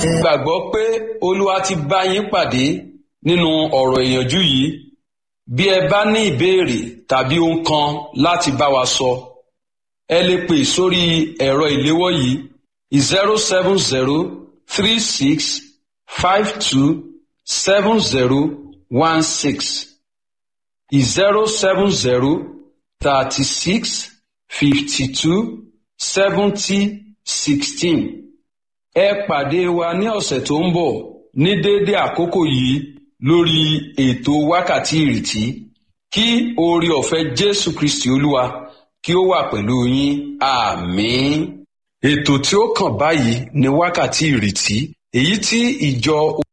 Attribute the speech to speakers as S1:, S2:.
S1: gbàgbọ́ pé olúwa ti bá yín pàdé nínú ọ̀rọ̀ ìyànjú yìí bí ẹ bá ní ìbéèrè tàbí ohun kan láti bá wa sọ ẹ lè pè sórí ẹ̀rọ ìléwọ́ yìí zero seven zero three six five two seven zero one six zero seven zero thirty six fifty two seventy sixteen ẹ pàdé wa ní ọ̀sẹ̀ tó ń bọ̀ ní déédé àkókò yìí lórí ètò wákàtí ìrètí kí oore ọ̀fẹ́ jésù kristi olúwa kí ó wà pẹ̀lú yín àmín. ètò tí ó kàn báyìí ni wákàtí ìrètí èyí tí ìjọ